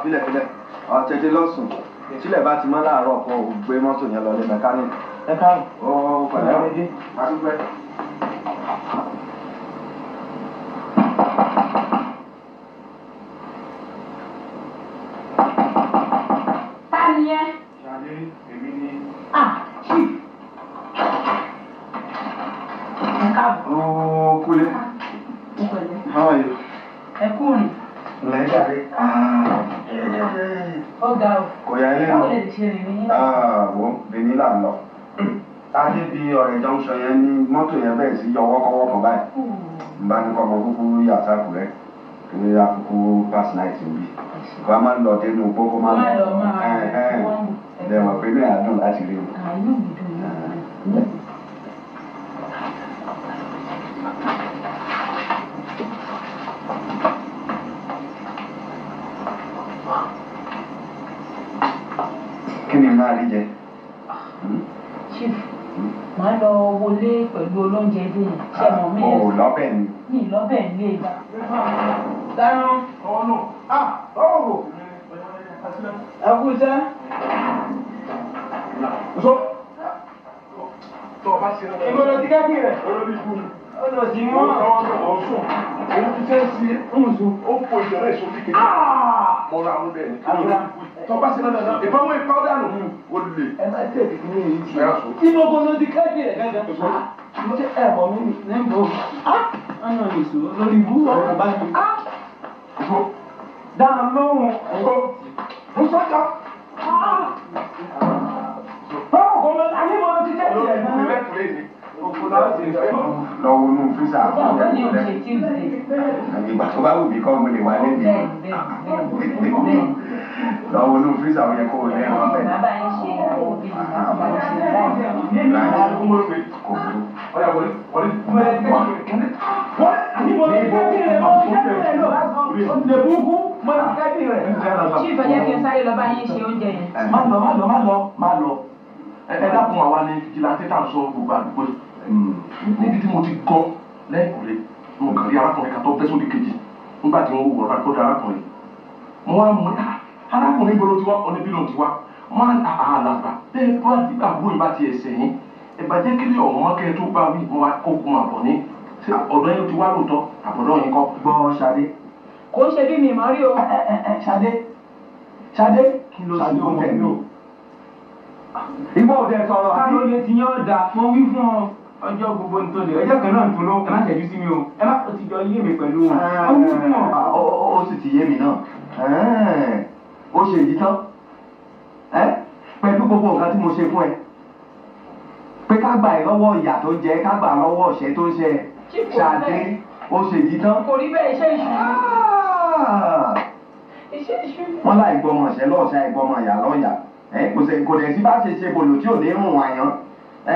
filẹ̀ filẹ̀ ọ̀tẹ̀tẹ̀ lọ́sùn tílẹ̀ bá ti mọ́ láàárọ̀ kan ò gbé mọ́tò yẹn lọ ní mẹkáníìkì. ẹ káàrún. ó pẹ̀lẹ́ ọ̀dẹ́ adúpẹ́. ta ni ẹ. ṣàlẹ́ èmi ni. ah chief. ẹ káàbọ̀. ó kúlẹ̀. ó pẹ̀lẹ́. how are you. ẹ kú rìn. lẹ́jàre. ó ga o. kò yá ilé báwo lọ. lè ṣe rìn ní náà. wo benin là ń lọ. adé bíi ọ̀rẹ́ junction yẹn ní mọ́tò yẹn bẹ̀rẹ̀ sí yọ wọ́kọ́wọ́ kan báyìí. n bá ní kọ́ ọmọ kúkú yàtá kúrẹ́ kí àkókò pass night ń bí. kó a máa ń lọ dénú gbogbo máa ń Má lọ máa ẹ ẹ wọ́n mú. lẹ́wọ̀n pé ní àdùn láti rí o. àánú mi dùn ní. kí ni máa rí jẹ. chief màá lọ wọlé pẹ̀lú olóúnjẹ dé yẹn ṣé mọ̀ mí o yẹn lọ́bẹ̀ ni. ní ìlọ́bẹ̀ ń lé e. dáná ọwọ́ náà. ah ọwọ́ wò. ẹ kú iṣẹ́. so. tó o bá ṣe é. ìgbọ́dọ̀ ti kẹ́kì rẹ̀. olórí ikú ni. ó lọ sí mọ́. ó lọ sí mọ́. ọ̀sùn. èyí ti fẹ́ sí ǹsùn. ó po ìjọba èso kékeré. mo ra àwọn bẹ́ẹ̀ ni. tó o bá ṣe é náà ìbámu ìpáwọ́dà nù. o lè. ẹ má tẹ̀lé kí ní èyí ti. inú gbọ́dọ̀ ti kẹ́kì rẹ̀ gẹ́gẹ́. mo ṣe ẹ̀ mọ̀ mí ní bò. ọ̀nà ìṣó lórí ibú ọ̀rọ̀ bá mi. dáná lóhùn ẹ̀kọ́. mo sọ́jọ́. báwo kò mọ ayé mọ ti kẹ́kì rẹ̀ náà. lọ́wọ́ inú físà ọjọ́ ọ̀gá ni òun ṣe tuesday. ìgbà tó bá wù mí kọ́ mo lè wá lẹ́nu. bẹ́ẹ̀ bẹ́ẹ̀ bẹ́ẹ̀ bẹ́ẹ̀. lọ́wọ́ inú físà ó yẹ kó o lẹ́nu ọbẹ̀. bàbá yín ṣe àwọn òbí mi láti bá yín ṣe láì. kò burú. chief ẹ jẹ́ kí n sáré lọ bá yín ṣe oúnjẹ yẹn. má lọ má lọ má lọ má lọ ẹ ẹ dákun àwa ni fìjìláńtì tá à ń sọ gbogbo àdúgbò yìí níbi tí mo ti gọ lẹ́kùnrin mo kàn rí arákùnrin kan tó bẹ́ sódì kejì nígbà tí wọ́n wọ̀ ọ́ kó arákùnrin mo wá mú ah arákùnrin gbọ́dọ̀ ti wá ọ̀nà bí lóun ti wá wọ́n á àlàgbà bẹ́ẹ̀ bá ti àbúrò ìbá ti ẹ̀sẹ̀ yín ìbàjẹ́ kílẹ̀ ọ̀hún kẹ́ tó bá wí mo wá kó kun àbọ̀ ní ṣé ọ̀dọ́ yín ti wá lóòótọ́ àbọ̀dọ́ yín kọ́. gbọ́ Ṣadé. kò ń ṣe bí mi mọ́ rí o. ẹ ẹ ẹ Ṣadé Ṣadé kí ló Ṣadé ṣe ọmọ oúnjẹ mi mi o. o. ìwọ ò dẹ sọ̀rọ̀ àbí. Káàló lè ti yán ọ̀dà mo wí fún ọ ọjọ́ gbogbo ní tòlè ẹjọ́ kan náà tó ló ẹ má ṣẹ́jú sí mi o ẹ má ti jọ yé mi pẹ̀lú wọn. Mo wí fún ọ. ó ó- ó sì ti yé mi náà Ẹ́ẹ̀, ó ṣe èyí tán Ẹ́, pẹ̀lú gbogbo nǹkan tí mo ṣe fún ẹ pé ká gbà ẹ lọ́wọ́ ìyà tó ń jẹ ká gbà á lọ́wọ́ ọ̀ṣẹ́ tó ń ṣe ẹ Chief, kò rí Ṣadé bẹ́ẹ̀. ó ṣe èyí tán. kò rí bẹ́ẹ̀ iṣẹ́ ìṣú. Ah! iṣẹ́ ìṣú. wọ́n láì gbọ́mọ ṣẹ́ lọ́ọ̀ṣẹ́ àìgbọ́mọ ìyá lọ́ọ̀yà ẹ kò sẹ́ kò dẹ̀ sí bá ṣe ṣe bòlò tí ò ní rùn àyàn ẹ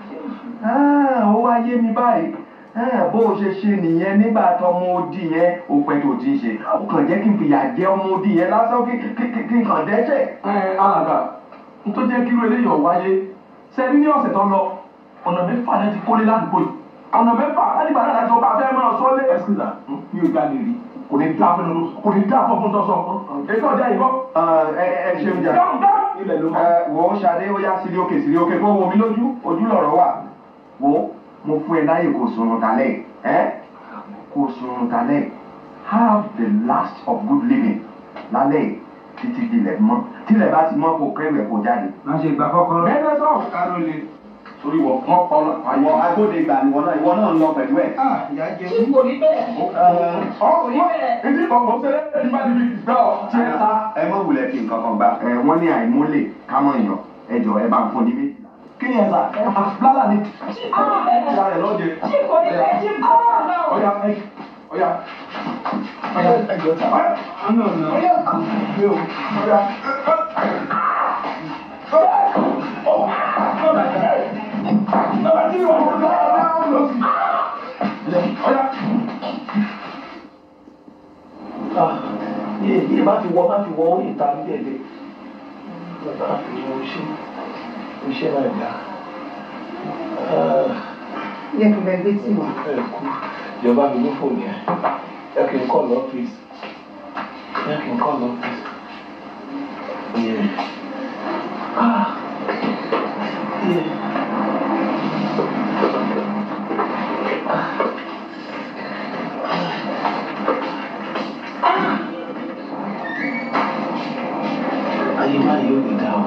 Ah, ó wá yé mi báyìí Ah, bó o ṣe ṣe nìyẹn nígbà tọmọ odi yẹn ó pẹ́ tó ti ń ṣe ó kàn jẹ́ kí n fìyà jẹ ọmọ odi yẹn lásán kí kí- kí kí n kàn dẹ́ṣẹ̀. ẹ alàgbà n tó jẹ́ kíru eléyìí ọ̀ wáyé sẹ́ni ní ọ̀sẹ̀ tó lọ ọ̀nà mẹ́fà náà ti kólé ládùúgbò yìí ọ̀nà mẹ́fà láti gbà náà láti ọba abẹ́ máa sọ lé ẹ̀sìnà mi ò jalè rí kò ní dá fún un kò ní dá fún un tó sọ èyí tó jẹ́ ìbọn. Ah, ẹ ẹ ṣeun jà dáhùn dáhùn ilẹ̀ ló máa. ẹ wò ó ṣadé ó yá sílé òkè sílé òkè kó wo mi lójú ojú lọ̀rọ̀ wà wò ó mo fún ẹ láyè kó sunrun kalẹ̀ ẹ kó sunrun kalẹ̀ have the last of good living lálẹ́ títí dilẹ̀ mọ́ tílẹ̀ bá ti mọ́ kó kẹ́rù ẹ̀ kó jáde. Má ṣe gbà kọ́kọ́rọ́. bẹ́ẹ̀ bẹ́ẹ̀ sọ̀rọ̀ Káàló lè. torí wọ wọn kọ ọ ìwọ agbódegbà ìwọ náà ìwọ náà ń lọ pẹ̀lú ẹ̀. Ah, ìyá jẹ chief kò rí bẹ́ẹ̀. ọ kò rí bẹ́ẹ̀. ìdí ọkọ̀ ṣẹlẹ̀ ẹni bá ti fi gbà ọ tí ẹ ta. ẹ mọ̀ wulẹ̀ fi nǹkan kan gbà. ẹ wọ́n ní àìmọ́lẹ̀ kámọ̀ èèyàn ẹ jọ ẹ bá ń fún ní méjìlá. kí ni ẹ sà lálà ni chief kò rí bẹ́ẹ̀. ìyá rẹ lọ́jẹ. chief kò rí bẹ́ẹ̀ chief kò rí bẹ́ẹ̀. ọ̀ya ẹ ọ̀ya ọ̀ya ẹ jọ ta. ọ̀nà ọ̀nà. ọ̀ya mi ò ọ̀ya. Bàbá tí wọ́n kọ́ ọ́ ọ́ lọ sí. Ọ̀ya. yìí yìí má fi wọ má fi wọ orí ìta ní ẹ̀lẹ́ má fi wọ oṣù oṣù náà dá Jẹ́ kí n bẹ gbé tí wà. ẹ kú ìjọba mi ní fòmù yẹn ẹ kì í kọ́ lọ́fíìsì ẹ kì í kọ́ lọ́fíìsì Yeah. Ah. Yeah. ayé máa yóò lè dá o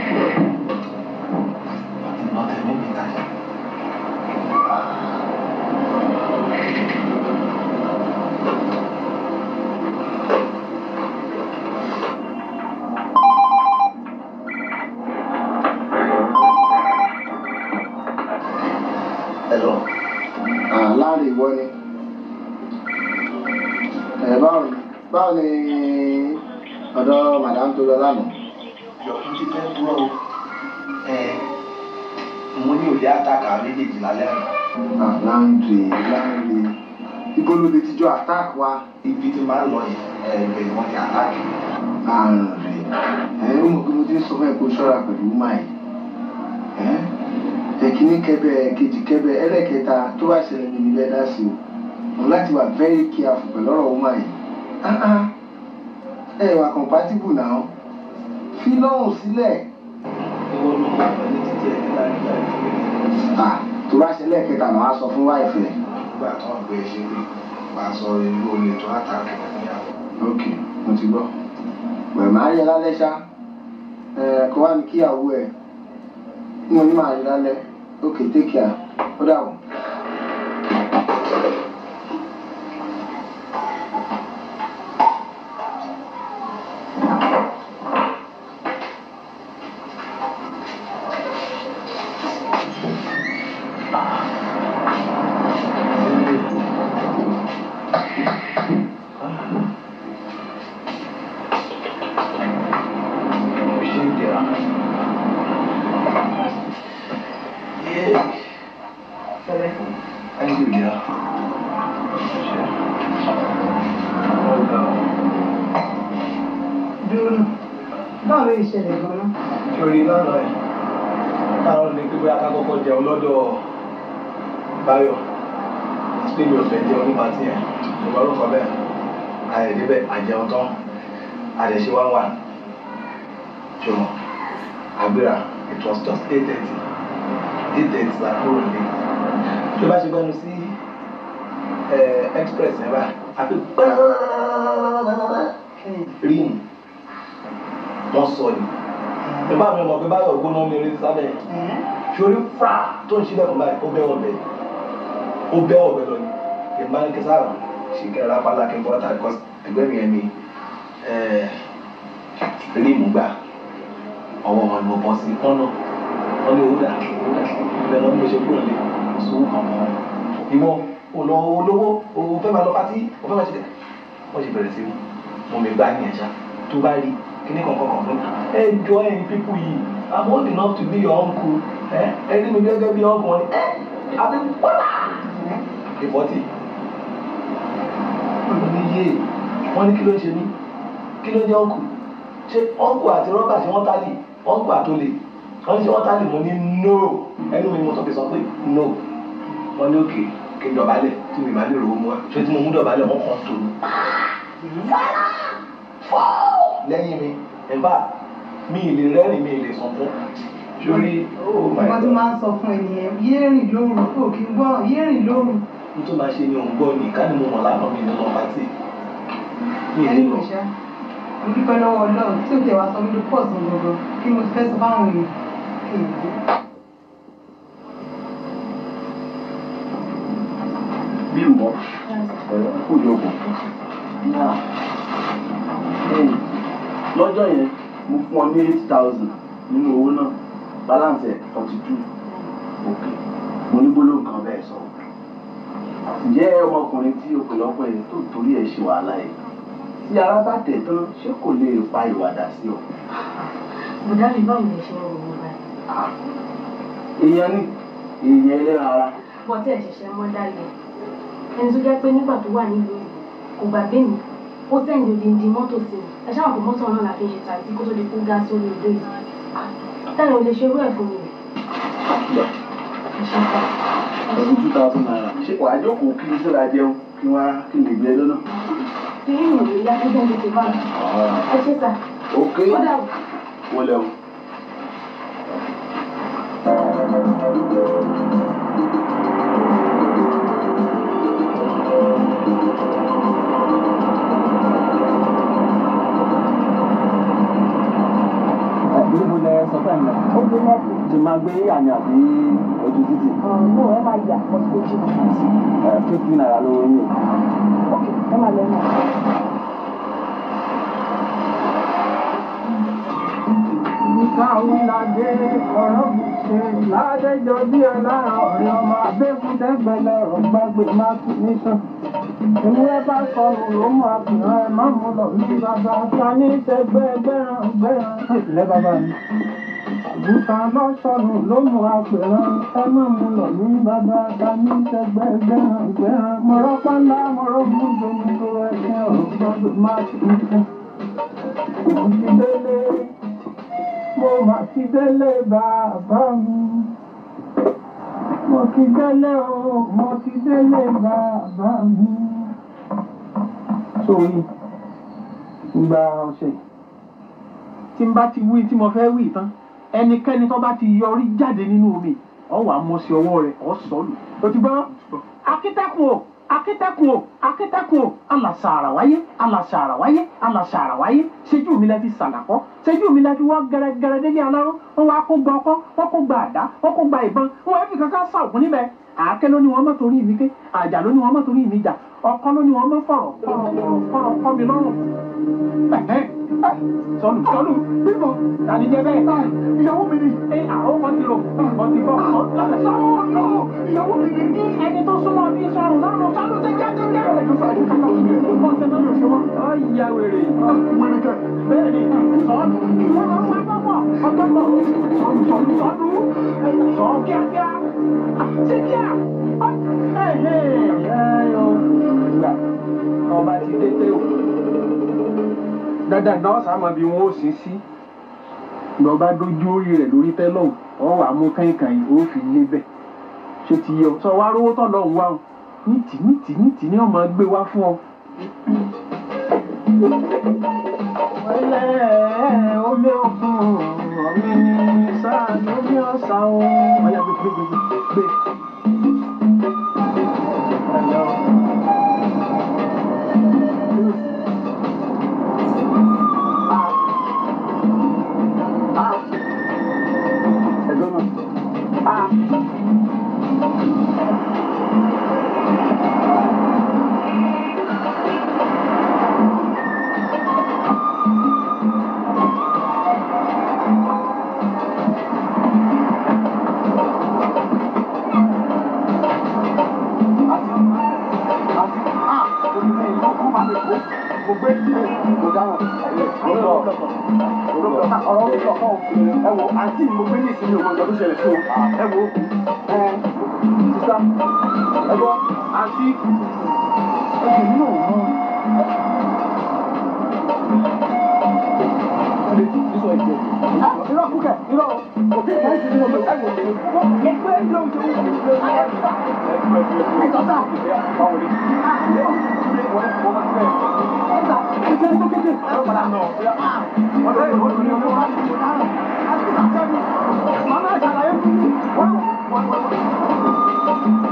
ìmọ̀ tẹ̀mí mi ta yìí. Hello. Ah, láàrin ìwọ ni ẹ báwo ni báwo ni ọ̀dọ̀ madam tó lọ lánàá. Yọ̀kún ti fẹ́ kúrò o. Ẹ mo ní òde àtàkà méjèèjì lálẹ́ àná. Ah, láǹdì láǹdì ibo ló lè ti jọ attack wa. Ibi tí máa ń lọ yẹn ẹ̀ẹ́dẹ̀ ni wọ́n ti àtàkì. àrùn rè ẹ ó mọ̀ pé mo ti ń sọ fún ẹ kó ṣọ́ra pẹ̀lú wúmà yìí ẹ ẹ̀kíní kẹbẹ kejì kẹbẹ ẹlẹ́kẹta tó bá ṣẹlẹ̀ ní ibẹ̀ dá sí o mo láti wà very careful pẹ̀lú ọ̀rọ̀ wúmà yìí Ah, ah. ẹ wà compatible náà fi lọ́rùn sílẹ̀ Ìwọ ló mọ̀ ọ́ ní títí ẹ̀ nígbà nígbà nígbà. Ah, tó bá ṣẹlẹ̀ kẹta náà á sọ fún wáìfẹ̀ Nígbà tó ń gbé ṣe pé máa sọ ìlú olè tó àtàkì níyàwó. ok mo ti gbọ́ pẹ̀lú máa yẹ lálẹ́ ṣá ẹ kó wá ní kíyàwó ẹ ní mo ní máa rí lálẹ́ ok take care ó dàbọ̀. Ṣé ìdíra? Thank you, dear. dúró báwo ló ṣẹlẹ̀ gan-an. Sori lánàá ẹ̀ táwọn ní pé bóyá ká kọ́kọ́ jẹun lọ́dọ̀ Báyọ̀ àti pé mi ò fẹ́ jẹun nípa tí ẹ̀ ìwà ló sọ bẹ́ẹ̀ àyẹ̀dẹ́bẹ̀ àjẹun tán àdẹ̀ṣe wá wà ṣùgbọ́n àgbéra it was just eight thirty eight thirty la kúrò ní tó bá ṣe gbẹnu sí express yẹn bá àfi rí ni wọ́n sọ ni ìbá mi mọ̀ pé báyọ̀ gbóná mi rí sábẹ́ sórí fra tó ń ṣílẹ̀ fún báyìí ó bẹ́ ọ̀bẹ ó bẹ́ ọ̀bẹ lọ ni ìbá ní kẹsà ṣì kẹrẹ apálá kí n bọ́ta because ẹgbẹ́ mi yẹn ni ríìmù gbà ọwọ́ wọn ni mo bọ́ sí kọ́nà wọ́n ní owó dà owó dà bẹ́ẹ̀ lọ́ni mo ṣe kúrò lé sówó kan mọ́ ìwọ olówó olówó òun fẹ́ máa lọ pátí òun fẹ́ máa ṣe wọ́n ṣe bẹ̀rẹ̀ sí mo mi gbá ní ẹ̀ṣá tó bá rí kíní kankan kan fún ẹ jọ ẹ̀yin pípù yìí i'm old enough to be your uncle ẹ ẹ rí mi gẹ́gẹ́ bí uncle wọn ni ẹ àbí wọ́lá ìfọ́tì ní yé wọ́n ní kí ló ń ṣe mí kí ló ń jẹ́ uncle ṣé uncle àti rọ́bà ṣé wọ́n tálì uncle àtolè wọ́n ní ṣé wọ́n tálì mo ní no ẹnu mi mo sọ pé sọ pé no wọ́n ní òkè kí n dọ̀bálẹ̀ tí mi máa lè rówó mu wá ṣé tí mo mú dọ̀bálẹ̀ wọ́n kàn tó lẹ́yìn mi ẹ̀bá mi ì lè rẹ́rìn mi ì lè sọ fún sórí oh my nǹkan tí god máa ń sọ fún ẹnìyẹn yé rìn lóru kò kí n gbọ́ràn yé rìn lóru n tó máa ṣe ni òun gbọ́ ni ká ní mo mọ̀ lánàá mi ní lọ pátì mi ì ẹni lè kò lọ ṣá mo dúpẹ́ lọ́wọ́ ọlọ́run tí ò tẹ̀ wá sọ mí ló pọ̀ sí gbogbo kí mo fẹ́ sọ fáwọn èèyàn kí n gbé. bí mbọ kó jókòó. lọ́jọ́ yẹn mo fún ọ ní eight thousand nínú owó náà balance ẹ̀ forty two òkè mo ní gbólóhùn kan bẹ́ẹ̀ sọ. ǹjẹ́ ọmọkùnrin tí o pè lọ́pọ̀ yẹn tó torí ẹ̀ ṣe wàhálà yìí tí ara bá tẹ̀ tán ṣé kò lè pa ìwàdà sí ọ. bùdá mi báwo lè ṣe ń ròyìn báyìí. èèyàn ní èèyàn ẹlẹ́ran ara bọ́ tí ẹ̀ ṣẹ̀ṣẹ̀ mọ́ dálẹ̀ ẹni tó jẹ́ pé nígbà tó wà nílùú yìí kò gbàgbé mi ó sẹ́yìn odindi mọ́tò sí mi ẹ ṣáà kó mọ́tò náà la fi ṣe tàbí kó tó di kó gá sórí odò yìí tẹ́lẹ̀ ò lè ṣerú ẹ̀ fún mi rẹ̀ ẹ ṣe sá ọdún two thousand naira ṣé wàá jókòó kí n síra jẹun kí wọ́n á kí n lè gbé ẹ lọ́nà. kí ni ìròyìn yá tó jẹ́ tètè bá mi ẹ ṣe sá ok ó dà wọlé o. níbo lẹ sọ fẹ́ mi. ó gbé mọ́tò. ti máa gbé àmì àbí ojú títì. ọ̀nà ẹ máa yà pọ̀ sí ojú mi. ẹ fífi náírà ló ń yìn. ẹ máa lọ náà. Ìkàwé ládé ọ̀rọ̀ mi ṣe ládẹ́jọ́ bí ọlára ọ̀rẹ́ ọmọ abẹ́kúndẹ́gbẹ̀lẹ̀ ọ̀rọ̀ gbàgbé máa tún nìkan. Ìmúlẹ̀ bá sọnù ló mú àpìrán ẹ̀ má mú lọ ní bàbá ta ní tẹgbẹ́ gbẹ́ràn gbẹ́ràn. Ìpìlẹ̀ bàbá mi. Àgùntàn lọ sọnù ló mú àpìrán ẹ̀ má mú lọ ní bàbá ta ní tẹgbẹ́ gbẹ́ràn gbẹ́ràn. Mọ̀rọ̀ pálá mọ̀rọ̀ mú domi tó ẹ̀kẹ́ ọ̀rọ̀ gbàgbé máa tún nìkan. Ìdílé mo mà ti délé bàbá mi. Mo ti délé o, mo ti délé bàbá mi. Sórí ìgbà ọ̀sẹ̀ tí n bá ti wí tí mo fẹ́ wí tán ẹnikẹ́ni tó bá ti yọrí jáde nínú omi ọ wà mọ sí ọwọ́ rẹ̀ ọ sọ lù. O ti gbọ́? Akítẹ́kùn o, akítẹ́kùn o, akítẹ́kùn o, alàṣàrà wáyé, alàṣàrà wáyé, alàṣàrà wáyé, ṣéjú mi lẹ fi sàlàkọ́, ṣéjú mi lẹ fi wọ́ gẹ́rẹ́gẹ́rẹ́ délé aláró, wọ́n wá kó gba ọkọ́, wọ́n kó gba àdá, wọ́n kó gba ìbọn, wọ́n wá fi kankan sá òkun níbẹ̀. Àáké ló ní wọn mọ́ torí mi ké, àjà ló ní wọn mọ́ torí mi jà, ọkọ́ ló ní wọn mọ́ fọ̀rọ̀ fọ̀rọ̀ fọ̀rọ̀ fọ̀rọ̀ kọ́ mi lọ́rùn. Ẹ̀hẹ́n, ẹ̀, Sọnù sọnù bímọ tani jẹ bẹ́ẹ̀. Ìyàwó mi ni. Ẹ àwọn kan ti rò ọ ti bọ̀ ọ lọ́sẹ̀ sọ́wọ́ lọ. Ìyàwó mi ni. Ní ẹni tó súnmọ́ bí sọ̀rọ̀ lọ́rùn sọ́nù ṣe jáde jẹ́. Ẹ̀jọ̀ sọ àyíká náà ṣe é. Ọ̀sẹ̀ náà ló ṣe wọ́n. Ọ ìyá wèrè. Wèrè kẹ. Bẹ́ẹ̀ni sọ́nù. Ìwọ máa ń wá pọ́pọ̀. Ọ̀tọ̀tọ̀. Sọ̀nù sọ̀nù sọ̀nù. Sọ̀ kíákíá. Ṣé kíá? Ọba ti dé tẹ́ o dandan náà sàmọ bí wọn ó sin sí lọba dojú orí rẹ lórí tẹlọ ọ wà mú kànkàn yìí ó fi lébẹ̀ ṣé ti yẹ ọ sọ wá rówó tọ lọhùn wá o ní tì ní tì ní tì ní ọmọ gbé wá fún ọ. wẹ́lẹ́ omi òkun ọ̀mí sáà lómi ọ̀sà o. ọ̀yà gbé gbé gbé gbé. Hello. ẹ wo àǹtí mo gbé ní ìsinmi òun ọ̀gá tó ṣẹlẹ̀ sí o ẹ wo ẹ sísá ẹ gbọ́ àǹtí ẹ jẹ̀ nínú òun náà. Irọ́ kúkẹ̀, irọ́ òkè ẹ̀ ṣe ní ọmọ ẹ̀ wò ó. Mo gbé ilé oúnjẹ oúnjẹ ìgbé ọ̀gá ẹ̀ sá. Ẹ sọ sá. Báwo ni? Wọ́n ti wọ́n ti bẹ̀. Ẹ sá, ẹ jẹ́ tó kéde. Ẹ ló padà nà. Ọ̀dọ́ ìwọ́n ti ní ọmọ wa. Àti sàkẹ́mi. Màmá ṣàlàyé fún mi. Wọ́n wọ́n wọ́n.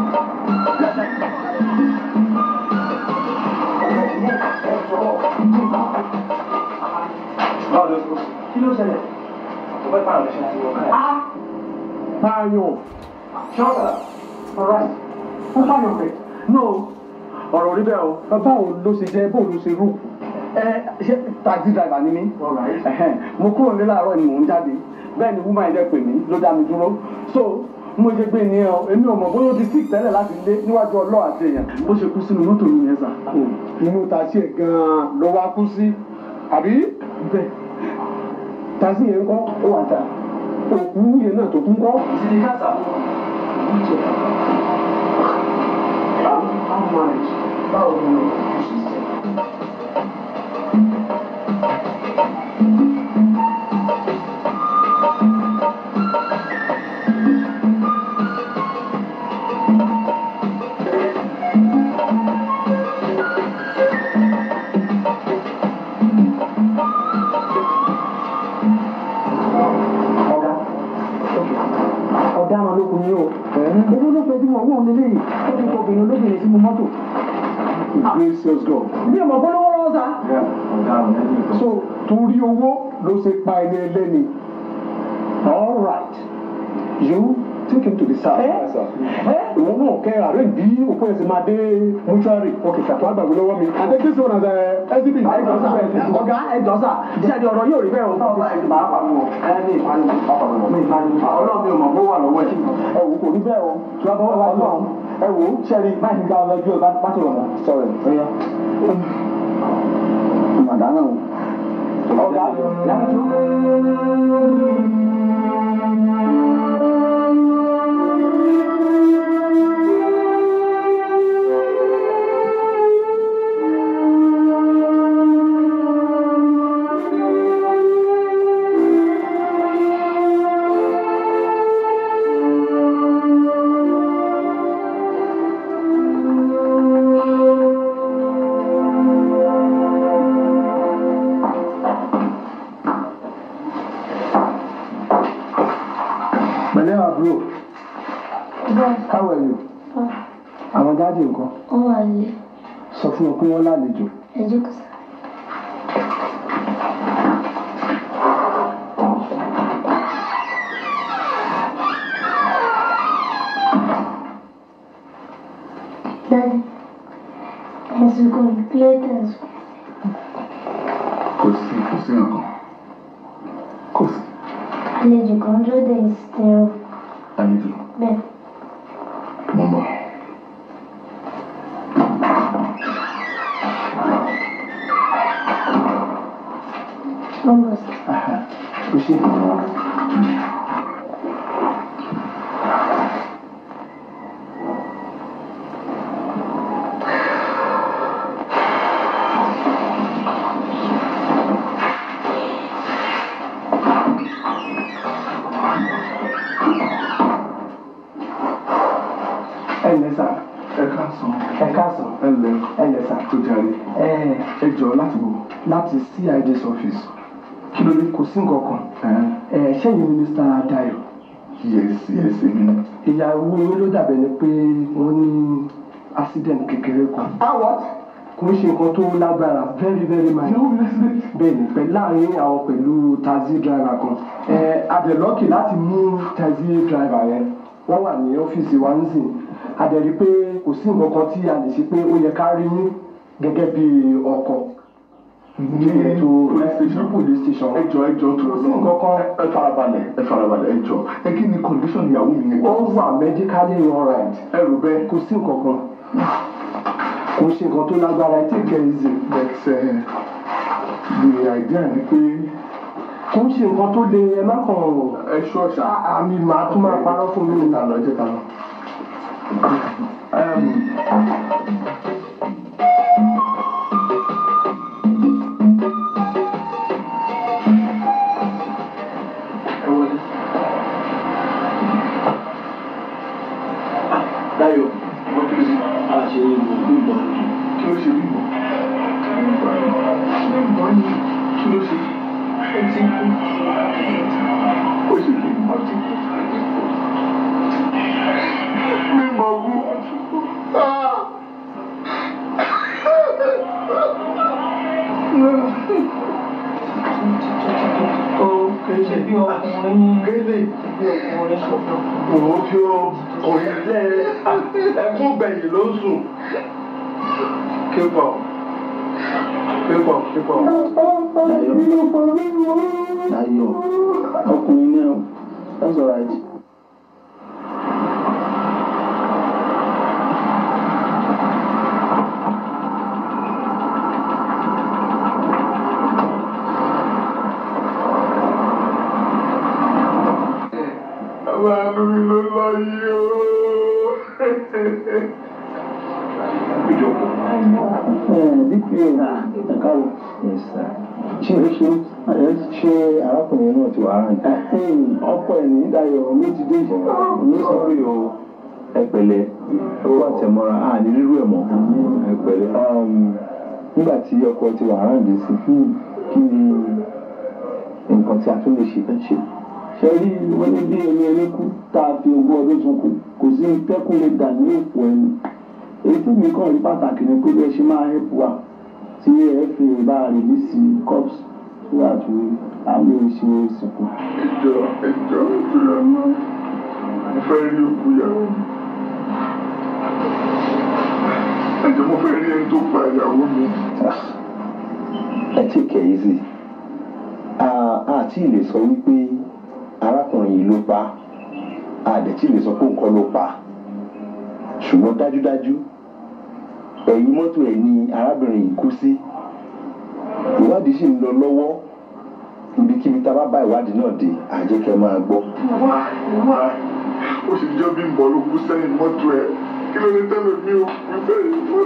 kí ló ṣẹlẹ̀ mo fẹ́ pààrọ̀ ṣe àti wọ́n káyà. Pààyàn. ṣọ́ọ̀tà Alright. Wọ́n pààyàn pẹ̀. No. ọ̀rọ̀ orí bẹ́ẹ̀ o. Báwo ló ṣe jẹ́ bóun ló ṣe rú? Ẹ ṣé taxi driver ni mí? Ẹ̀hẹ́n, Mo kúrò ní láàárọ̀ ni mò ń jáde. Bẹ́ẹ̀ ni woman yẹn pè mí ló dá mi dúró. So mo ṣe gbé ní ọ, èmi ò mọ̀ bóyá ó ti sick tẹ́lẹ̀ láti lé níwájú ọlọ́ àti èèyàn. Bó ṣe kú sínú mọ́tò mi yẹn sà. Inú taxi ẹ̀ gan-an ló wá kú sí. Àbí? Bẹ́ẹ̀. Taxi yẹn ń kọ́, ó wà dáa. Òkú yẹn náà tó tún kọ́. ìsinmi káàsà. How much? Báwo ni o ṣe ṣe? ọ̀daràn lókun yìí o owó ló fẹ́ tí wọ́n wọ́n lé léyìí ó ti kọ obìnrin olóbìnrin sínú mọ́tò. gracious God. mi ò mọ̀ pé lówó lọ́wọ́ sá. so torí owó ló ṣe pa ẹni ẹlẹ́ni. all right you take him to the south. ìwọ náà kẹ́ àárẹ̀ bí òkú ẹ̀sìn máa dé mọ́ṣúárì ọkẹ́ kàtó àgbàgbé lọ́wọ́ mi. àti kí sọ̀rọ̀ ẹ̀ ẹ́sibí. ọ̀gá ẹ̀jọ̀ sà díẹ̀ ọ̀rọ̀ yóò rí bẹ́ẹ̀ o. ẹni ìpanu ọlọ́run mi ò mọ̀ bó wà lọ́wọ́ ẹ̀. ẹ wò kò rí bẹ́ẹ̀ o tí wọ́n bá wà lọ́wọ́ ẹ wò ó ṣẹ́rí máa ń gba ọlọ́jú ẹ̀ bá tó lọ́mọ. sọ̀rọ̀ ẹ̀yà màdánù ọ̀gá yàtú. pẹ̀lẹ́ àbúrò how are you àwọn dáàdì nǹkan wọ́n wà lé sọ fún wọn pé wọ́n lálejò ẹjọ́ kò sá. Daddy, ẹ̀sùn kò ní kílẹ̀ tẹ̀sùn. kò sí kò sí nǹkan kò sí Àlejò kan dúró dé ìsìtẹ̀rọ àlejò bẹ́ẹ̀. mo mọ̀. Wọ́n bọ̀ sí. kò ṣe. ẹ ǹlẹ́ sà ẹ káàsán ẹ káàsán ẹ ǹlẹ́ ẹ ǹlẹ́ sà tó jàre ẹ ẹ jọ láti wò. láti CID's office kí ló dé kò sí nǹkan kan ẹ ṣẹ́yìn ni Mr. Dayo yes yes èmi ni. ìyàwó yín ló dàbẹ̀ ni pé wọ́n ní accident kékeré kan. ah what? kò ń ṣe nǹkan tó lágbára very very minor. bẹ́ẹ̀ ni pẹ̀lú láàrin àwọn pẹ̀lú taxi driver kan. ẹ adẹ̀lọ́kì láti mú taxi driver yẹn wọ́n wà ní ọ́fíìsì wa ń sìn adẹ̀rí pé kò sí nǹkan kan tí a lè ṣe pé ó yẹ ká rí yín gẹ́gẹ́ bí ọkọ ní ètò ní police station. ẹ jọ ẹ jọ tó lọ nǹkan kan. ẹ farabalẹ̀ ẹ farabalẹ̀ ẹ jọ ẹ kí ni condition ìyàwó mi yẹn. ó wà medically alright. ẹ rò bẹ́ẹ̀. kò sí nǹkan kan kò ṣe nǹkan tó lágbára ẹ take it easy. but uh, the idea ni pé. kò ń ṣe nǹkan tó le ẹ má kàn. ẹ ṣọ́ ṣá. àmì màá tún máa parọ́ fún mi. ẹ ká lọ ẹ jẹ́ ká lọ. Dayo, wọ́n kí ló ṣe àṣẹ ìlú ìlú kí ló ṣe bímọ. kí ló ṣe. ó ti kú. ó ṣe kí ó ti kú. mímọ kú. ṣe bí ọkùnrin Gélé ọkùnrin sọ̀tọ̀. òun fi òyìn lẹ́ ẹkún gbẹ̀yìn ló ń sùn. Képọ̀ képọ̀ képọ̀. Dayo, ọkùnrin náà, that's alright. Àwọn àánú mi ló lọ yìí o. DPO, ẹ káwọ́. Ṣé o ṣe ṣe arákùnrin náà ti wà á rìn? Ọkọ ẹ̀ ní Dayọ̀ ló ti dé ìṣẹ̀lẹ̀. Ní sọ́rí o, ẹ pẹ̀lẹ́, owó àtẹ̀mọ́ra, a ní rírú ẹ̀ mọ́. Ẹ pẹ̀lẹ́. Nígbà tí ọkọ ti wà á rìn sí, kí ni nǹkan tí a tún lè ṣe fẹ́ ṣe? Ṣé rí wọ́n ní bí ẹni ẹni kú? tá a fi ogún ọdún sunkún kò sí tẹ́kùn lè dà ní òpó ẹnu èyí tí mi kàn rí pàtàkì ni pé bí ẹ ṣe máa help wa tí ẹ fi bá rìlíìsì cups tó wà tó àwọn ìṣe ìsìnkú. ìjọ ìjọ ìjọ náà mo fẹ́ rí òkú ìyàwó mi ẹ̀jẹ̀ mo fẹ́ rí ẹni tó pa ìyàwó mi. ẹ tí kẹ̀ yìí sí àti lè sọ wípé arákùnrin yìí ló pa àdẹ̀tí lè sọ pé nǹkan ló pa ṣùgbọ́n dájúdájú ẹ̀yìn mọ́tò ẹ̀ ni arábìnrin yìí kú sí ìwádìí sì ń lọ lọ́wọ́ ibikíbi tá a bá bá ìwádìí náà dé àjẹkẹ́ máa gbọ́. wá wá ó sì jọ bí nbọ ló kú sẹ́yìn mọ́tò ẹ̀ kí ló ní tẹ́lẹ̀ mi ò kú sẹ́yìn mọ́tò.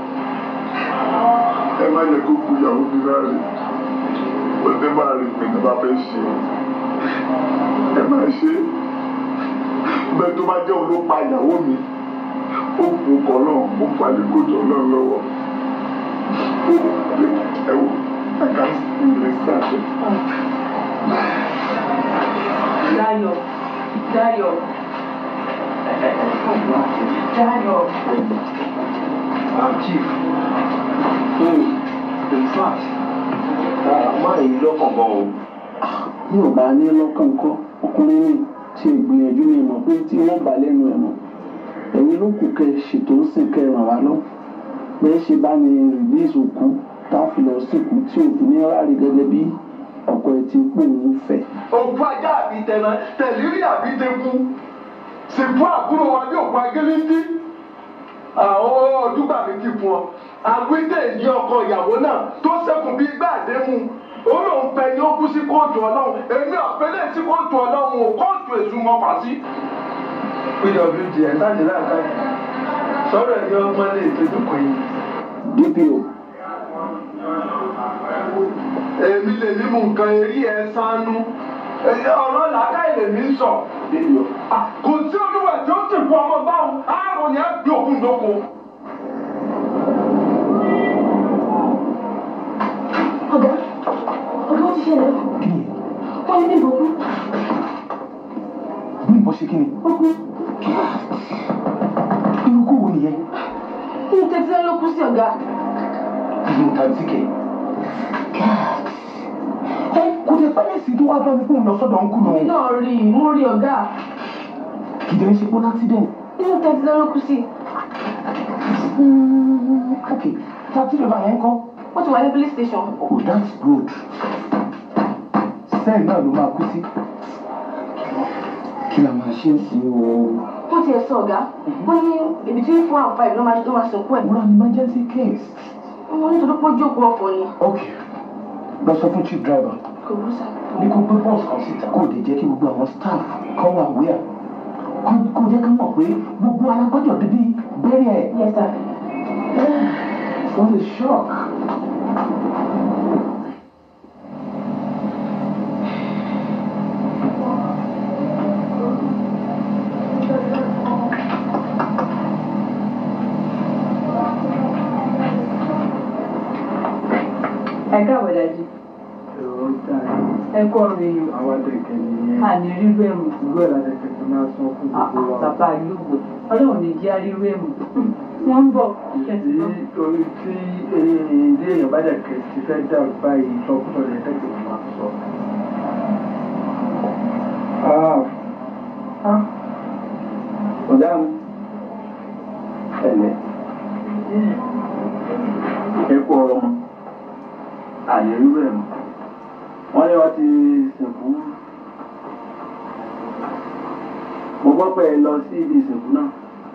ẹ má yẹ kó kú ìyàwó mi láàrin pẹ̀lú bá rí pé ní bá fẹ́ ṣe ẹ má ṣe bẹ́ẹ̀ tó bá jẹ́ òun ló pa ìyàwó mi ó kú kọ́ náà ó falẹ̀ kójọ náà lọ́wọ́ ẹ wò ẹ kà sí ilé sáà. Dayo, Dayo, Dayo. Ah, chief. Hmm. In fact, máa yí lọ́kàn gan o. bí ò bá ní lọ́kàn kọ́ ọkùnrin ní ṣe ìgbìyànjú ní ìmọ̀ pé tí wọ́n bá lẹ́nu ẹ̀ mọ̀ ẹ̀yin ló kù kẹ́ ṣètò ó sì kẹ́ ràn wá lọ bẹ́ẹ̀ ṣe bá ní rìlíìsì òkú tá a fi lọ síkú tí òfin ní rárí gẹ́gẹ́ bí ọkọ ẹ̀ ti pò ń fẹ́. òkú ajá àbí tẹ̀nà tẹ̀lírí àbí tẹ̀kú sìnkú àbúrò wa ní òkú agéléńdí àwọn ọdúgbà mi ti fún ọ àwídè yí ọkọ ìyàwó náà tó sẹ́kùn bí gbà àdéhùn ó lóun fẹ́ ni ó kú sí kóòtù ọlọ́run èmi ọ̀fẹ́lẹ̀ sí kóòtù ọlọ́run ò kóòtù èṣù mọ́ pàṣí. pwd ẹ̀ sáàjì láàká sọ̀rọ̀ ẹ̀ ní ọgbọ́n lè tójú kò yìí. dpo èmi lè mímú nǹkan eré ẹ sánú ọ̀rọ̀ làákàyè lèmi ń sọ. kò sí olúwa tí ó sì fún ọmọ báwọn àárò ni á gbé òkun dóko. ọ̀gá ọ̀gá ó ti ṣẹlẹ̀ wọ́n ní bíbọ̀ kú bí ìbọn ṣe kí ni ó kú irú kó wo nìyẹn inú tẹ́tí ló kú sí ọ̀gá ìlú tàbí kẹ. ẹ kò tẹ pẹ́lẹ́ sí tó wá bá mi fún un lọ sọ́dọ̀ ń kú lòun. mi náà rí i mo rí ọ̀gá kì í dẹ́ ṣe pé accident. inú tẹ́tí ló kú sí ok tàbí lọ́ba yẹn kọ́. ó ti wà ní police station oh that's good. sẹ́ẹ̀ náà ló máa kú sí. kí la máa ṣe é sí o. wọ́n ti ẹ̀ sọ ọ̀gá wọ́n ní between four and five ló máa ló máa sìnkú ẹ̀ wọ́n á ní emergency case. wọ́n ní torí pé ó jókòó ọ̀fọ̀ ni ok lọ sọ fún chief driver kò rú sá. ní kó gbé bọ́ọ̀sì kan síta kó lè jẹ́ kí gbogbo àwọn staff kọ́ wà wíyà kó jẹ́ ká mọ̀ pé gbogbo alágbọ́jọ̀ débi bẹ́rẹ̀ ẹ̀. yes sir. What a shock. Ẹ káàbọ̀ dájú. Ẹ kọ́ ọ̀rọ̀ èèyàn. àwọn adẹ̀kẹ̀ nìyẹn. A ní rírú ẹ̀mù. ìlú ẹ̀ ládẹ̀kẹ̀ tó máa san fún gbogbo wa. Bàbá Lúgbò. Ọlọ́run ní jẹ́ rírú ẹ̀mù. Wọ́n ń bọ̀. tí orí tí ilé èèyàn bá dẹ̀kẹ̀ ti fẹ́ dà báyìí sọkúsọ rẹ̀ tẹ̀kẹ̀ tó máa sọ. ọ̀gá mi ẹ̀lẹ́ ẹ kú ọ̀rọ̀ mọ́ àyè irú ẹ̀ mọ́ wọ́n ní wọ́n ti sìnkú mo gbọ́ pé ẹ lọ sí ibi ìsìnkú náà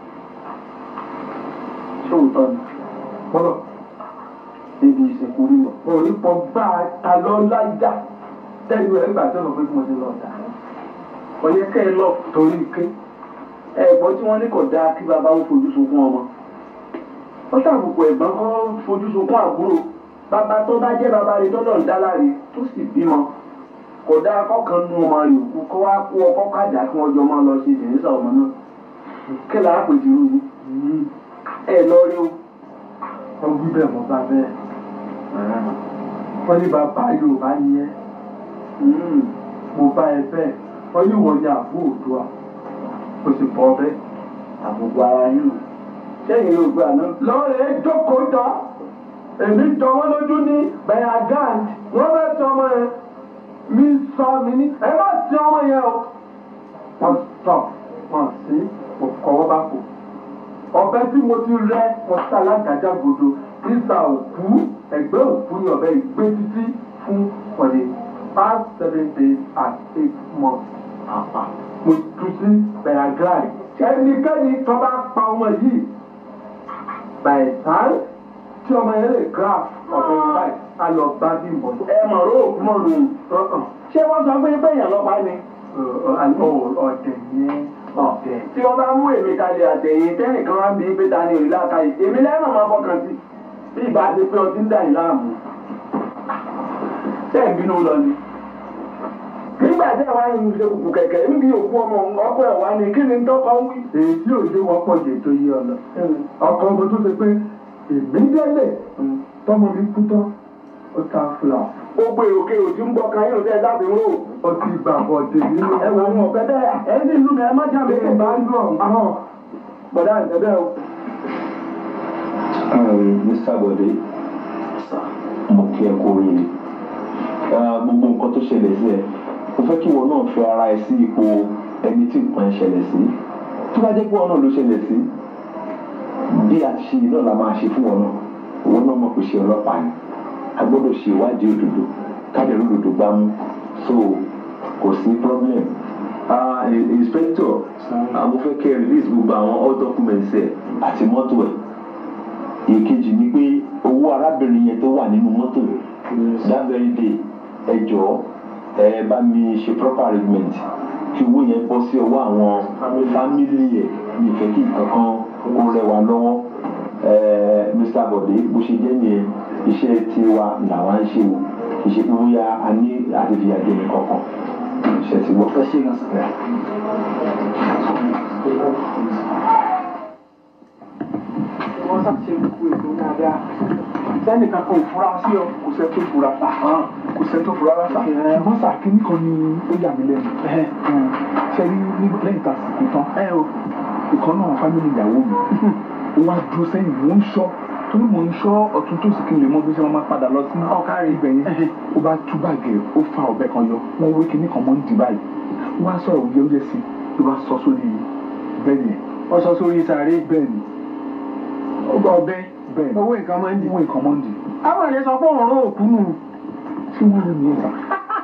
ṣé òótọ́ ni bọ́lọ̀ níbi ìsìnkú rírọ̀ òní pọ̀ gbá ta lọ láyà tẹ́lẹ̀ ẹ̀ gbà tó lọ pé mo ti lọ dà. ọ̀yẹ́ kẹ́ ẹ lọ torí ké ẹ̀gbọ́n tí wọ́n ní kò dáa kí bàbá ó fojú sunkún ọmọ ó ṣàbùkù ẹ̀gbọ́n kọ́ fojú sunkún àbúrò bàbá tó bá jẹ́ bàbá rẹ̀ tọ́lọ̀ ń dá láre tó sì bímọ kò dáa kọ́kàn nu ọmọ rẹ̀ òkú kó wá kó ọkọ́ kájà kí wọ́n jọ máa lọ sí ìdìrísà ọmọ náà kí làá pè jù yín ẹ lọ rí o. wọ́n wí bẹ́ẹ̀ mọ́ bá bẹ́ẹ̀ wọ́n ní bàbá Yorùbá ni ẹ́ mo bá ẹ bẹ́ẹ̀ wọ́n ní wọ́n ní àbú Oòduà kò sì bọ́ bẹ́ẹ̀. àbùkù ara yín nù sẹ́yìn ló gbà náà. lọ́ọ̀rẹ́ jókòó jọ èmi jọ wọ́n lójú ní bayagant wọ́n fẹ́ tí ọmọ yẹn mi sọ mi ní ẹ má tí ọmọ yẹn o. wọ́n sọ wọ́n sí mo kọ́wọ́ bá kò ọbẹ̀ tí mo ti rẹ́ mo sá alágàjá gbòdo ìsà òkú ẹ̀gbẹ́ òkú ni ọbẹ̀ ìgbé títí fún for the past seven days and eight months. mo tu sí bayagant ẹnikẹ́ni tó bá pa ọmọ yìí by time tí ọmọ yẹn lè graph ọ̀bẹ báyìí á lọ bá bí mọ̀. ẹ mọ̀ ló òkú mọ̀ lù ṣé wọ́n sọ pé bẹ́ẹ̀ yẹn lọ́pàá ni. ọ̀dẹ̀ yẹn ọ̀dẹ̀. tí wọ́n bá mú èmi kalẹ̀ àtẹ̀yìn tẹ́nìkan wá bí pé ta ni òrì láta yìí èmi lẹ́nu máa fọkàn sí bí ìbá ti pé ọtí ń dà yìí láàmú. ṣé ìbínú lọ ni. nígbà tí àwọn àyìn ṣe kùkù kẹ̀kẹ́ níbi òkú ọmọ ọkọ ẹ̀ wá ni kí ni tọ́kọ ń wí. èyí tí òjò wọ́pọ̀ jẹ́ tó yé ọ lọ. ọkọ ọmọ tó ṣe pé èmi délé tọmọ mi kú tán ó ta fúlà. gbogbo èròkè òtí ń gbọ́ kan yóò tẹ́ ẹ dábì ń rò. ó ti gbà bọ̀ dé nínú. ẹ wọ ọmọ ọ̀fẹ́ bẹ́ẹ̀ ẹ ní ìlú mi ẹ má jà mí. bí ìbá ń lọ àwọn bọ̀dá ìtẹ́bẹ́ o. Mr. Bode mo kí ẹ kú oríire gbogbo nǹkan tó ṣẹlẹ̀ sí ẹ mo fẹ́ kí wọn náà fi ara ẹ sí ipò ẹni tí nǹkan ẹ ṣẹlẹ̀ sí tó bá jẹ́ pé wọn náà ló ṣẹlẹ̀ sí bí a ṣe náà la máa ṣe fún wọn náà wọn náà mọ̀ pé ṣe ọlọ́pàá ni a gbọ́dọ̀ ṣe ìwádìí òdodo káàdì òdodo gbá mú so kò sí problem uh, inspector mo fẹ́ kẹ́ release gbogbo àwọn all documents ẹ̀ àti mọ́tò ẹ̀ èkejì ni pé owó arábìnrin yẹn tó wà nínú mọ́tò that very day ẹ jọ̀ọ́ ẹ bá mi ṣe proper arrangement kí owó yẹn bọ́ sí ọwọ́ àwọn fámìlì ẹ̀ ní ìfẹ́ kí nǹkan kan kó rẹwà lọ́wọ́ Mr. Bode bó ṣe jẹ́ nìyẹn iṣẹ́ tiwa làwa ń ṣe o kì í ṣe pé bóyá a ní àti fi àjẹ nìkan kan iṣẹ́ ti wọ́. ẹ ṣe gan sa. wọ́n ṣàṣe gbogbo ètò dáadáa sẹ́nìkan kan ò fura sí ọ kò sẹ́ tó fura kò sẹ́ tó fura rárá. ṣùgbọ́n sà kínní kan ni ó yà mí lẹ́nu ṣe rí lẹ́yìn tá a sìnkú tán ìkan náà fámìlì ìyàwó mi ó wá dúró sẹ́yìn mò ń ṣọ́ torí mò ń ṣọ́ ọ̀tún tó sì kí n lè mọ bí ṣe máa padà lọ sí ọ̀kárí ibẹ̀ yẹn ó bá tú báàgì ẹ̀ ó fa ọ̀bẹ kan yọ wọ́n wé kinní kan mọ́ ń dì báyìí wọ́n á sọ̀rọ̀ òye oúnjẹ sí ló bá sọ sórí bẹ́ẹ̀ yẹn. wọ́n sọ sórí sàárè. bẹ́ẹ̀ ni. ó gba ọbẹ̀ bẹ́ẹ̀ ni owó nǹkan máa ń dì. owó nǹkan máa ń dì. àwọn àlè sọ pé òun ró òkú nù. ṣé wọ́n lè ní ẹ̀ta.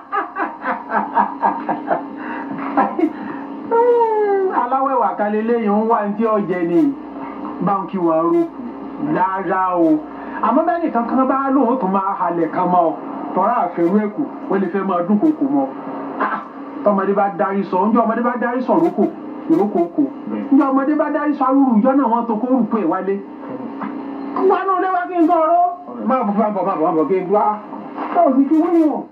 aláwẹ̀wà kalẹ̀ lẹ́yìn ń wá ní tí ọ̀jẹ̀ ni báńkì wà rókù rárá o àmọ́ bẹ́ẹ̀ nìkan kan bá lóun tó máa halẹ̀ kan mọ́ ọ tọ́ra àfẹ́rú ẹ̀kú wọ́n lè fẹ́ máa dún kòkò mọ́ tọmọdé bá darí sọ ǹjẹ́ ọmọdé bá darí sọ rókò ìrókò kò ǹjẹ́ ọmọdé bá darí sọ arúrù ìjọ náà wọ́n tó kó rùpọ̀ ẹ̀ wálé. wọ́n á nù lé wá kí n tọrọ máa bọ̀ máa bọ̀ máa bọ̀ máa bọ̀ kí n gbá ọ̀ sì kí wọ́n yàn.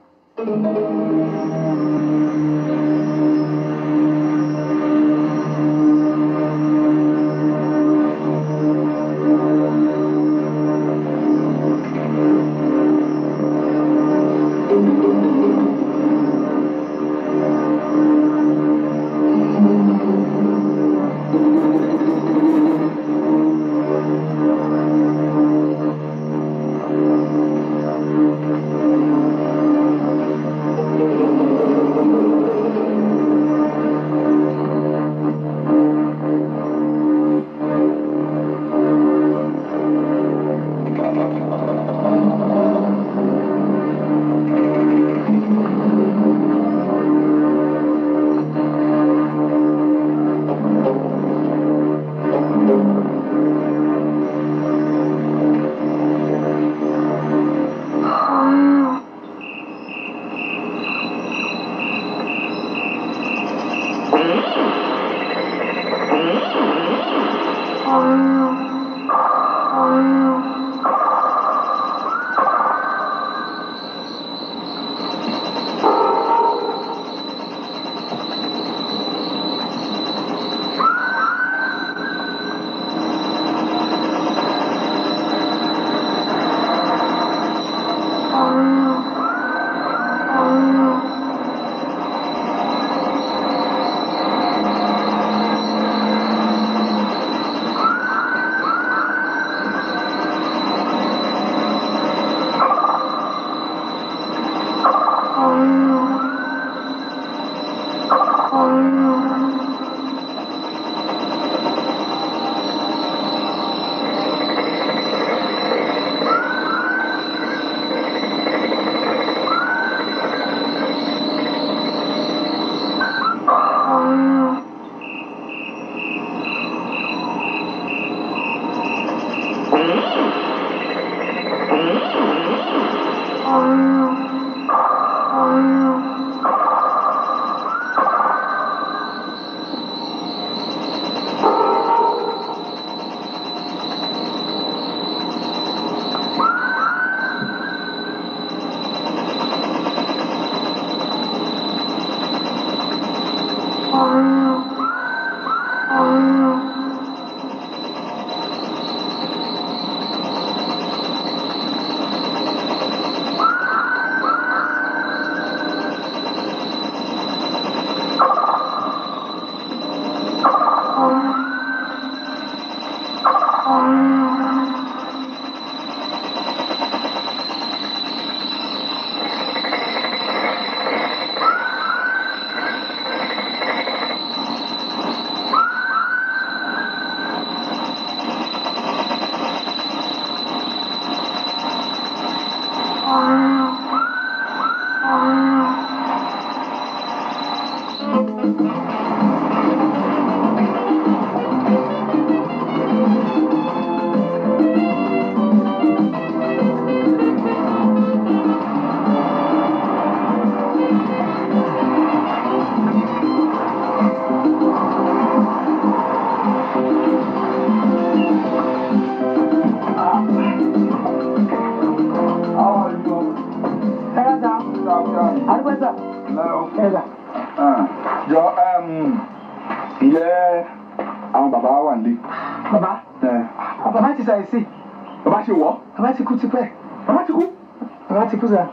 ǹjẹ́ àwọn bàbá wa wà nílé. bàbá bàbá ti ṣàìsí bàbá ṣe wọ́. bàbá ti kú tipẹ́ bàbá ti kú. bàbá ti kú sà.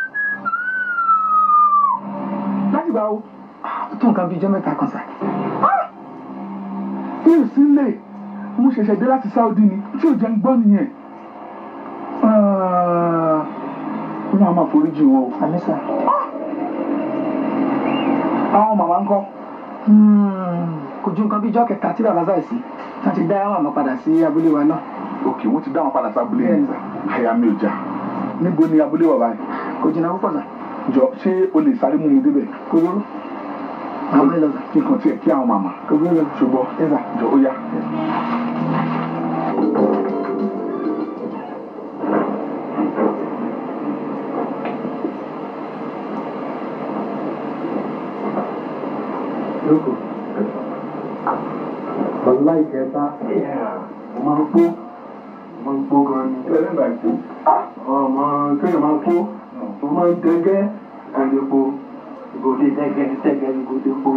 láti gbà o. ó tó nǹkan bíi ijọ́ mẹ́ta kan sà. mi ò sí lè mo ṣẹ̀ṣẹ̀ dé láti Saudi ni tí ò jẹ́ ń gbọ́ nìyẹn. ó náà máa foríjì wọn o. àmì sà. àwọn màmá ń kọ́. kò ju nǹkan bíi ijọ́ kẹta tí bàbá ṣàìsí wọ́n ti dá màmá padà sí abúlé wa náà. ok wọ́n ti dá wọn padà sí abúlé yẹn àyà mi ò já níbo ni abúlé wà báyìí. kò jìnnà púpọ̀ sà. jọ ṣé o lè sáré mú mi débẹ̀. kò burú. àwọn ẹ̀ lọ sà. nǹkan tiẹ̀ kí àwọn màmá. kò burú lọ. ṣùgbọ́n ẹ̀sà. jọ ó yá. Lóko. Bàbá ìkẹta. Mo máa ń pó. Mo máa ń pó gan ni. Ilé nígbà tí. Ọmọ kéèyàn máa pó. Mo máa ń dẹgẹ́. Àlepo. Ìgòdè dẹgẹ́ dẹgẹ́ ìgòdè pó.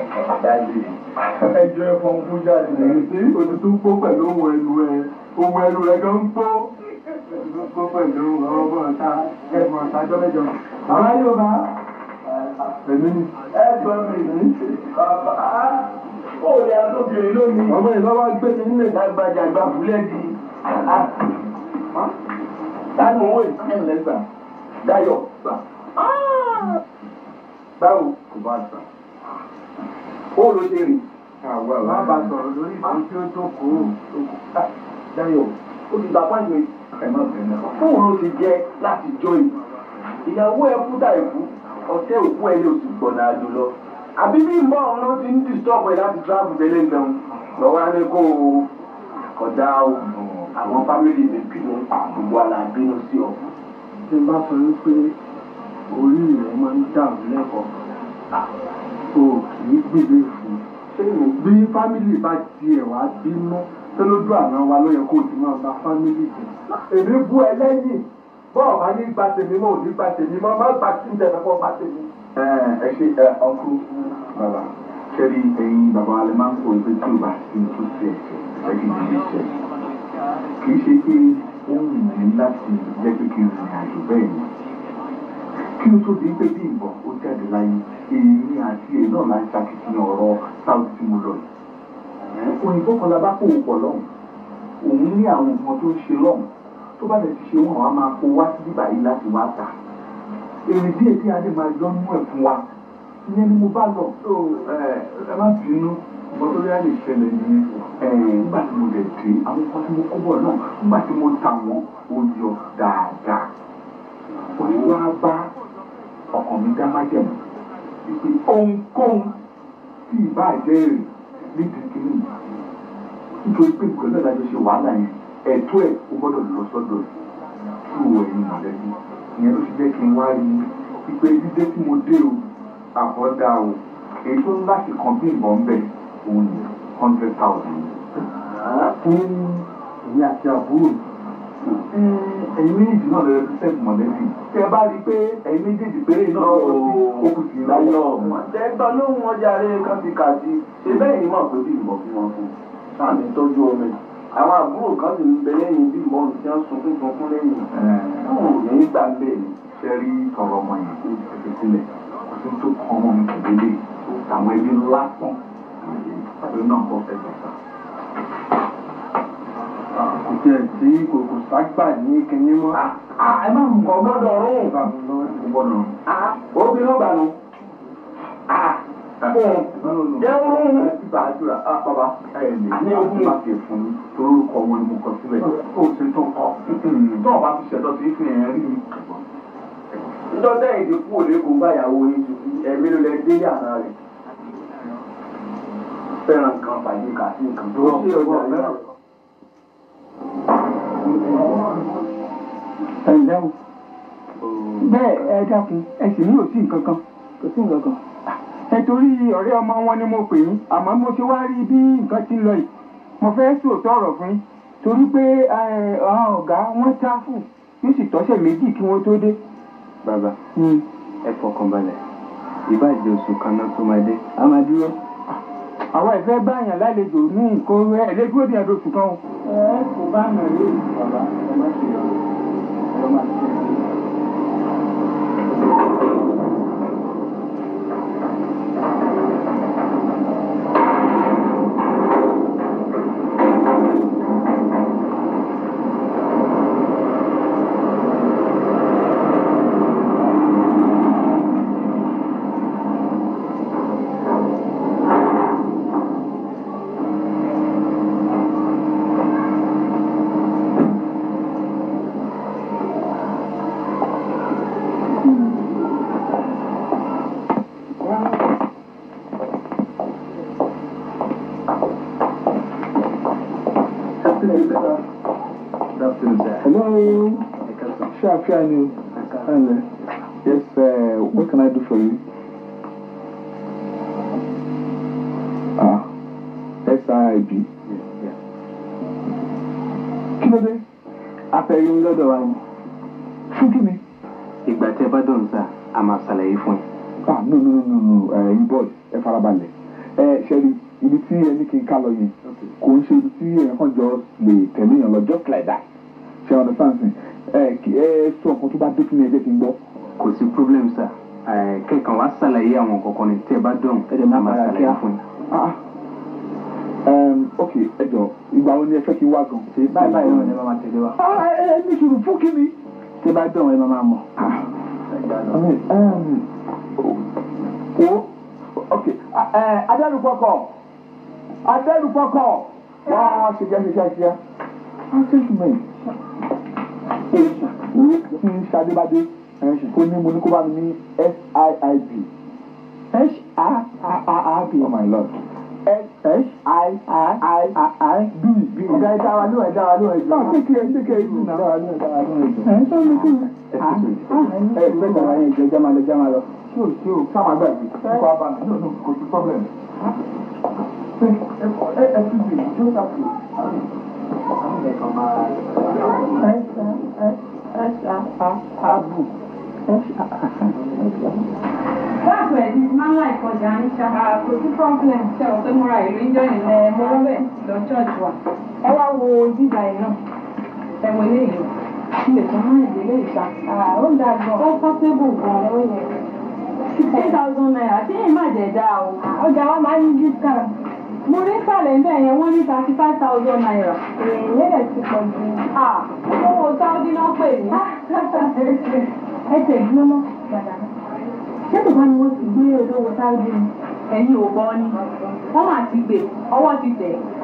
Ẹjọ́ ẹ̀fọn ń fún jáde lẹ́yìn tí òtútù pó pẹ̀lú ohun ẹnu ẹ̀. Ohun ẹnu rẹ̀ gan ń pó. Òtútù pó pẹ̀lú ọmọ ọ̀tá ẹ̀fọn ọ̀tá jọ́mẹ́jọ. Bàbá yóò bá. Èmi ni. Ẹ gbọ́ mi ní. Bàbá ó lè àtòkèrè lónìí. Ọmọ ìlọ́wọ́ gbé mi nílé ìdágbàjà gba búlẹ́ẹ̀dì. Tánu owó ìsìn lẹ́gbà. Dayọ̀ gbà. Báwo kò bá gbà? Ó ló ṣe rìn. Má bá sọ̀rọ̀ lórí ìfún tí ó tó kó. Dayọ̀ ó ti gbà pàjọ́ fóun ló ti jẹ́ láti jọ yìí. Ìyàwó ẹ kú dà ìkú ọtẹ òkú ẹ yóò ti gbọ̀nà àjò lọ. àbí bí mbọ́ ọ̀hún ló ti ń disturb ẹ láti travel tẹ́lẹ̀ ń bẹ̀rù lọ́wọ́ á ní kó o kọjá o àwọn fámìlì mi bínú gbogbo àlà bínú sí ọ. tí n bá sọ wípé orí rẹ máa ń dàrú lẹ́kọ̀ọ́ o kì í gbèdé fún un. bí fámìlì bá tiẹ̀ wá bínú tó lójú àná wa ló yẹ kó o ti máa bá fámìlì jẹ. èmi bú ẹ lẹ́yìn bọ́ọ̀ bá ní gba tèmi mọ́ òní gba tèmi mọ́ má gba tí ń tẹ̀lé kọ́ gba tèmi. ẹ ṣe ẹ ọkú bàbá ṣẹ́rí ẹ̀yin bàbá alẹ́ máa ń kó ẹgbẹ́ tí ò bá sí tó sí ẹ̀ṣẹ̀ ẹ̀ṣẹ̀ kì í ṣe kì í ṣe pé ó ń rìn láti jẹ́ pé kí n rìn àjò bẹ́ẹ̀ ni kí o tó di pé bí ìbọn ó jáde láyé èmi àti ẹ̀ náà láti ṣàkíyàn ọ̀rọ̀ sáwùsì tí mo lọ yìí òyìnbó kan la bá kó o pọ̀ lọ́hùn òun ní àwọn nǹkan tó ń ṣe lọ́hùn tó bá lè ti ṣe wọn àwọn máa kó wá sí bíbá yìí láti wá tà èrè díẹ̀ tí adé máa yọ nú ẹ̀ fún wa ìyẹn ni mo bá lọ tó ẹ má bínú nǹkan tó yá lè ṣẹlẹ̀ nìyẹn nígbà tí mo lè dé àwọn nǹkan tí mo kó bọ̀ náà nígbà tí mo tà wọ́n ó yọ dáadáa òun wá bá ọkàn mi dá májẹ̀mú wípé ohunkóhun tí ìbá jẹ́ èrè nídìí kìíní nítorí pé nǹkan náà lájọ ṣe wàhálà yẹn ẹ̀tọ́ ẹ̀ ó gbọ́dọ̀ lọ sọ́dọ̀ tú ẹ̀yin mọ̀lẹ́bí ìyẹn ló ti jẹ́ kí n wá rí wípé dídé tí mo dé o àbọ̀dá o èyí tó ń láti kan bí ìbọn ń bẹ̀ òun ní hundred thousand. fún èmi àti àbúrò ẹ̀yin méjì náà lè represent mọ̀lẹ́bí tẹ́ ẹ bá rí i pé ẹ̀yin méjèèjì péré náà lọ sí okùn sí láyọ̀ ẹgbẹ́ lóhùn ọjà rẹ̀ kan ti kà sí ṣe bẹ́ẹ̀ ni mọ̀ pé bí ìmọ̀ bí wọ́n fún sáàmì tọ́jú ọmọ ẹ̀ àwọn àbúrò kan sì ń bẹ lẹ́yìn bí ìmọ̀ tí wọ́n sunkún sunkún lẹ́yìn táwọn ò ní gbà bẹ́ẹ̀ ni. ṣe rí ọ̀rọ̀ ọmọ yẹn tó ti fi sílẹ̀ kò sí tó kọ́ ọmọ mi kò délé àwọn ẹbí ńlá pọ̀ pẹ̀lú náà kọ́ fẹ́ gbẹ̀sà. kò tiẹ̀ sí kò kò ságbà ní kinní mọ́. ẹ má mú ọ gbọ́dọ̀ rún. gbọ́dọ̀ ó bí ló gbà nù. jẹun gbàdúrà bàbá ẹ lè ní ogún máa fi fún mi torí orúkọ wọn ni mo kọ sílẹ̀. ó ṣe tó kọ tó o bá ti ṣẹ̀tọ́ sí fi hàn rí mi. níjọ́ sẹ́yìn ti kú òde kò bá ìyàwó yín ju ẹ̀mí ló lẹ dé yàrá rẹ̀. fẹ́ràn nǹkan fàyè kà sí nǹkan tó ṣe ọjà rẹ̀. ẹ ǹlẹ́ o bẹ́ẹ̀ ẹ dákun ẹ sì ní òsì nǹkan kan kò sí nǹkan kan ẹ torí ọ̀rẹ́ ọmọ wọn ni mo pè yín àmọ́ mo ti wá rí bí nǹkan ti ń lọ yìí mo fẹ́ sòótọ́ ọ̀rọ̀ fún yín torí pé àwọn ọ̀gá wọn táfù yóò sì tọ́sẹ̀ méjì kí wọ́n tó dé. bàbá ẹ fọkàn balẹ̀ ìbàjẹ́ oṣù kan náà tó máa dé a máa dúró. àwọn ìfẹ́ báyàn lálejò ní nǹkan ẹ̀ lé dúró díẹ̀ lóṣù kan o. ẹ kò bá yàn lé bàbá ẹ má ṣe ọ ẹ má ṣe ọ. Hello. Sure, sure, you. Hello. Yes, uh, what can I do for you? Ah, SIB. Kí ló dé? afẹ́rí lọ́dọ̀ wa ni. Fún kí ni? ìgbà tẹ́ bá dọ̀rùn sá a máa ṣàlàyé fún yín. Ah, no, no, no, no, no, ẹ yín bọ́ọ̀dù ẹ farabalẹ̀. Ẹ ṣẹ́ni ibi tí ẹni kí n ká lọ yẹn kò ń ṣe ibi tí èèyàn kan jọ lè tẹ̀lé yàn lọ just like that. Ṣé ọ̀nà sáǹsì? Ẹ kí ẹ sọ nǹkan tó bá dé fún mi ẹ jẹ́ kí n gbọ́. kò sí problem sá kẹ́kàn wá ṣàlàyé àwọn kọ̀ọ̀kan ni tẹ́ bá dọ̀rùn ẹ máa máa ṣàlàyé fún yín. Ah, um, ok, ẹ jọ, ìgbà wo ni ẹ fẹ́ kí n wá gan? ṣe báyìí báyìí náà ni ẹ máa tẹ̀lé wa. Ah, ẹ ẹ ní sùúrù fún kí ni? tẹ́ bá dọ̀rùn ẹ máa máa mọ̀. I mean, um, wo, okay, ẹ adẹ́rùpọ̀kọ̀, adẹ́rùpọ̀kọ̀, wá ṣe jẹ́ ṣe ṣe ṣe. I think me. Tí Ṣadébádé, kó ní mo ní kó bá mi ní SIIB. S-I-I-I-B. Oh my lord. S-I-I-I-I-B. Ọ̀gá ẹ̀dá wa ló ẹ̀dá wa ló ẹ̀dá. Náà kékeré kékeré yìí náà. Ẹ̀dá wa ló ẹ̀dá wa ló ẹ̀dá. Ẹ̀ ń sọ mi kú. Ẹ ẹ fẹ́ dàrá yẹn jẹ́ jẹ́ máa lọ jẹ́ máa lọ. Ṣé o ṣé o ká máa gbàgbé? Kó a bá mi. No no kò sí problem. Ẹ ẹ ẹ fi bì í, just have to. Báàbù ẹ̀ ti máa ń láì kọjá ní ṣáà kò sí problem ṣe ọ̀ pé mo ra ìlú ń jọyìn náà. Ẹ mo lọ bẹ̀ lọ church wa. Ẹ wá wo bíbá ẹ̀ náà. Ẹ wo eléyìí. Ilé tó máa ń ìdílé ìta. Ó ń da gan. Ó pọ́sibù gan ó yẹ. Sixteen thousand naira tí yìí má jẹ̀ dá o. Ọjà wa máa ń ní discount. Mo rí sàlẹ̀ ń bẹ̀ yẹn wọ́n ní thirty five thousand naira. Èèyàn yẹn ti pọ̀ jù. Owó Sáúdí náà pè mí. Ẹ tẹ̀ gbọ́n mọ́ ṣé bàbá ni wọ́n ti gbé olówó sáájú ni. ẹ̀yin ò gbọ́ ni wọ́n máa ti gbé ọwọ́ ti tẹ̀